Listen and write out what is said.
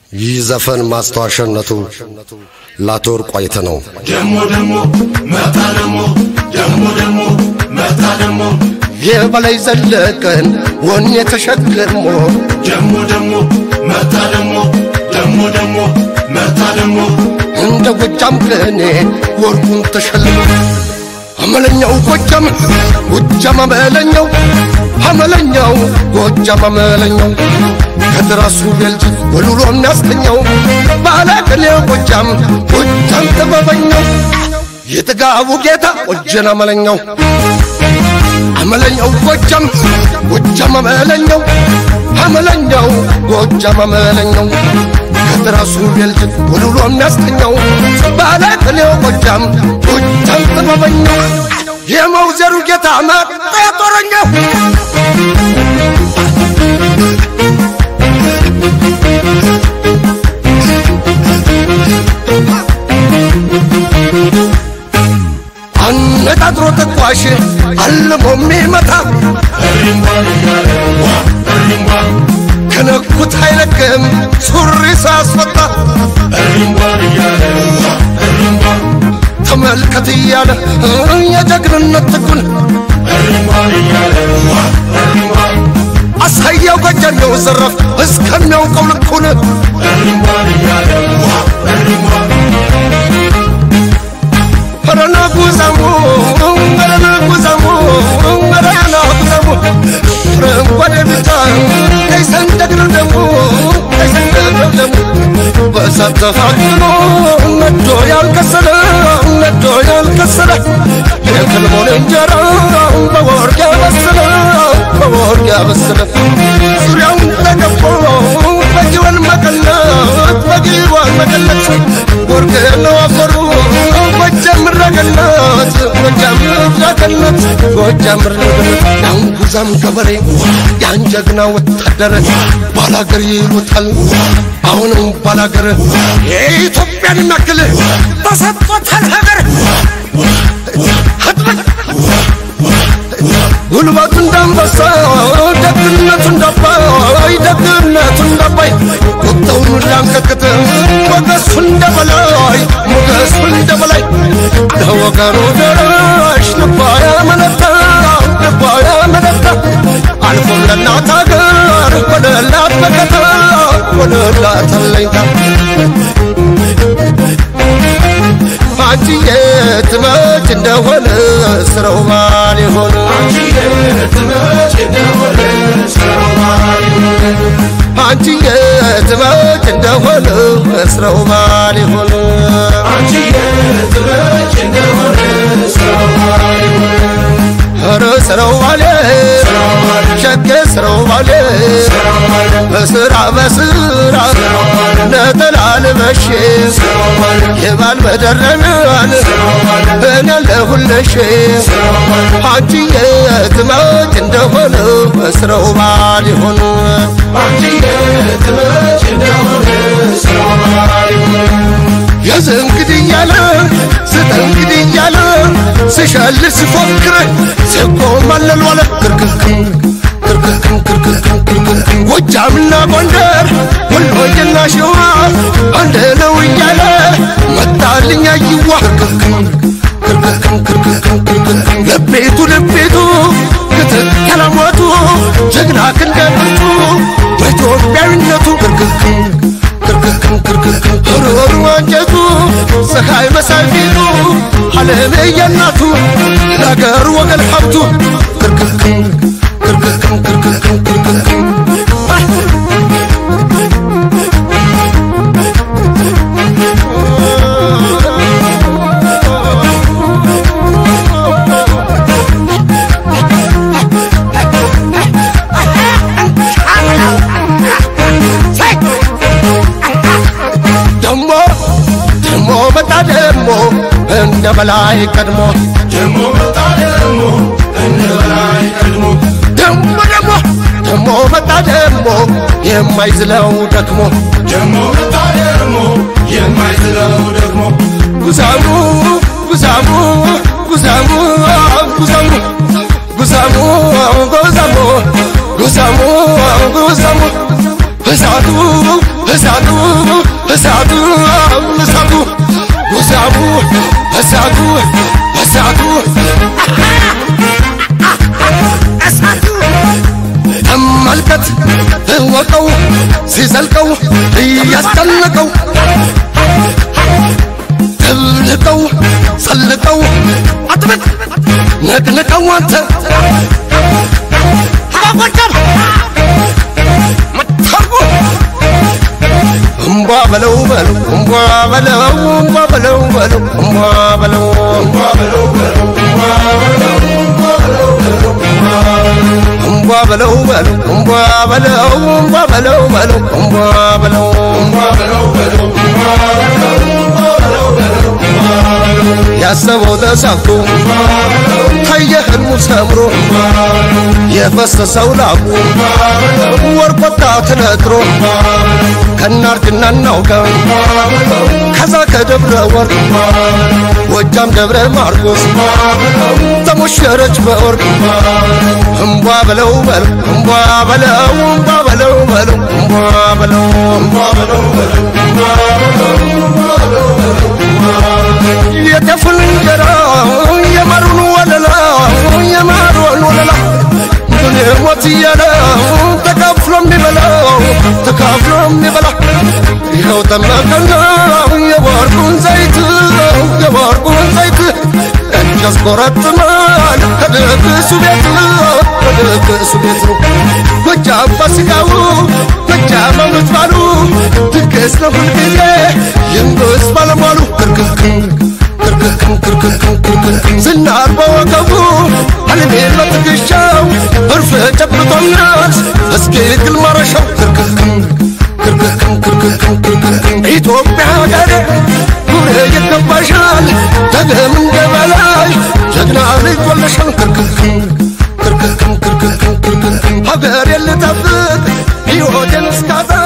ይህ ዘፈን ማስታወሻነቱ ለአቶ ወርቁ አይተ ነው። ደሞ ደሞ መጣ ደሞ ደሞ ደሞ መጣ ደሞ የበላይ ዘለቀን ወኔ ተሸክሞ ደሞ ደሞ መጣ ደሞ ደሞ ደሞ መጣ ደሞ እንደ ጎጃም ቅኔ ወርቁን ተሸልሞ አመለኛው ጎጃም ጎጃም አመለኛው አመለኛው ጎጃም አመለኛው ከትራሱ ቤልት ወልውሎ የሚያስተኛው ባለቅኔው ጎጃም ጎጃም ጥበበኛው የጥጋቡ ጌታ ጎጀን አመለኛው አመለኛው ጎጃም ጎጃም አመለኛው አመለኛው ጎጃም አመለኛው ከትራሱ ቤልት ወልውሎ የሚያስተኛው ባለቅኔው ጎጃም ጎጃም ጥበበኛው የመውዘሩ ጌታ መጣ ጦረኛው አነጣጥሮ ተኳሽ አልሞ የሚመታ እሪምባ እያለ ዋ እሪምባ ከነኩት አይለቅም ሱሪ ሳስወጣ እሪምባ እያለ ዋ እሪምባ ተመልከት እያለ የጀግንነት ትኩን እሪምባ እያለ ዋ እሪምባ አሳያው ጎጃሜው ዘረፍ እስከሚያውቀው ልኩን እሪምባ እያለ ዋ እሪምባ ረና ጉዛሙ ረና ጉዛሙ ረና ጉዛሙ ረንጓዴ ቢጫ ቀይ ሰንደቅ ነው ደሙ ቀይ ሰንደቅ ነው ደሙ በእሳት ተፋትኖ ነዶ ያልከሰለ ነዶ ያልከሰለ የክልሞን እንጀራ በወርቅ ያበሰለ በወርቅ ያበሰለ ዙሪያውን ተገፎ በጊወን መቀነት በጊወን መቀነት ወርቅ ነው አፈሩ ጎጃም ረገነት ጎጃም ረገነት ጎጃም ረገነት ያን ጉዛም ገበሬ ያን ጀግና ወታደር ባላገር ይሉታል አሁንም ባላገር የኢትዮጵያን የሚያክል ተሰጥቶታል ሀገር ህጥበት ጉልበቱ እንዳንበሳ ደግነቱ እንዳባይ ደግነቱ እንዳባይ ቁጣውን ላንቀቅት ሞገሱ እንደበላይ ሞገሱ እንደበላይ ለወገኑ ደራሽ ልባ ያመነታ ልባ ያመነታ አልፎም ለእናት ሀገር ወደላት መከታ ወደላት አለኝታ አንቺዬ ትመጭ እንደሆነ ስራው ማን ይሆን አንቺዬ ትመጭ እንደሆነ ስራው ማን ይሆን አንቺዬ ትመጭ እንደሆነ ስራው ማን ይሆን አንቺዬ ትመጭ እንደሆነ ስራው ማን ይሆን ኧረ ስራው ባሌ ሸጌ ስራው ባሌ በስራ በስራ ነጠላ ልበሽ የባል መደረሚያን እኔ ለሁለሽ አንቺዬ ትመጭ እንደሆነ ስራው ባል ይሆን አንቺዬ ትመጭ እንደሆነ ስራው ማን ይሆን የዝንግድ እያለ ስተንግድ እያለ ስሸል ሲፎክር ሲቆማለል ዋለ ክርክርክም ክርክርክም ክርክርክም ክርክርክም ጎጃምና ጎንደር ወሎዬና ሸዋ አንድ ነው እያለ መጣልኝ አይዋ ክርክርክም ክርክርክም ክርክርክም ክርክርክም ልቤቱ ልቤቱ ክትትል ሞቱ ጀግና ክንደ ብርቱ በኢትዮጵያዊነቱ ክርክርክም ክርክርክም ክርክርክም ሩሩ አንጀቱ ፀሐይ መሳይ ፊቱ ዓለም የናቱ ለአገር ወገን ሀብቱ ክርክርክም ክርክርክም ክርክርክም ክርክርክም ደሞ ደሞ መጣ ደሞ እንደ በላይ ቀድሞ ደሞ መጣ ደሞ እንደ በላይ ቀድሞ ደሞ ደሞ ደሞ መጣ ደሞ የማይዝለው ደክሞ ደሞ መጣ ደሞ የማይዝለው ደግሞ ጉዛሙ ጉዛሙ ጉዛሙ ጉዛሙ ጉዛሙ ጉዛሙ ጉዛሙ ጉዛሙ እሳቱ እሳቱ እሳቱ እሳቱ ውሳቡ እሳቱ እሳቱ ተመልከት እወቀው ሲዘልቀው እያስጨነቀው ትልቀው ሰልቀው አጥብቅ ነቅንቀው አንተ አባጎጃም መታርጎ እምቧ በለው በለው እምቧ በለው እምቧ በለው በለው እምቧ በለው እምቧ በለው በለው እምቧ በለው በለው እምቧ በለው እምቧ በለው በለው እምቧ በለው እምቧ በለው በለው ያሰበው ተሳክቶ ታየ ህልሙ ሰምሮ የፈሰሰው ላቡ ወርቅ ወጣ ተነጥሮ ከናርጅና እናውጋ ከዛ ከደብረ ወርቅ ጎጃም ደብረ ማርቆስ ተሞሸረች በወርቅ እምቧ በለው በለው እምቧ በለው እምቧ በለው በለው እምቧ በለው እምቧ በለው በለው የጤፉን እንጀራ የማሩን ወለላ የማሩን ወለላ ምን ሞት እያለ ተካፍሎ የሚበላው ተካፍሎ የሚበላ ይኸው ጠመቀና የወርቁን ዘይት የወርቁን ዘይት እጅ ያስቆረጥማል ከድግሱ ቤት ከድግሱ ቤት ነው ጎጃም ፋሲካው ጎጃም አመት ባሉ ድግስ ነው ሁልጊዜ ይንግስ ባለሟሉ ክርክርክም ክርክርክም ክርክርክም ክርክርክም ዝናር በወገቡ አለሜን በትከሻው እርፍ ጨብጦናል እስኪ ግል ማረሻው ክርክርክም ክርክርክም ክርክርክም ክርክርክም ኢትዮጵያ ሀገሬ ኩሬ ይገባሻል ደግም እንደ በላይ ጀግና ልጅ ወለሻል ክርክርክም ክርክርክም ክርክርክም ክርክርክም ሀገሬን ልጠብቅ ሕይወቴን እስካጣ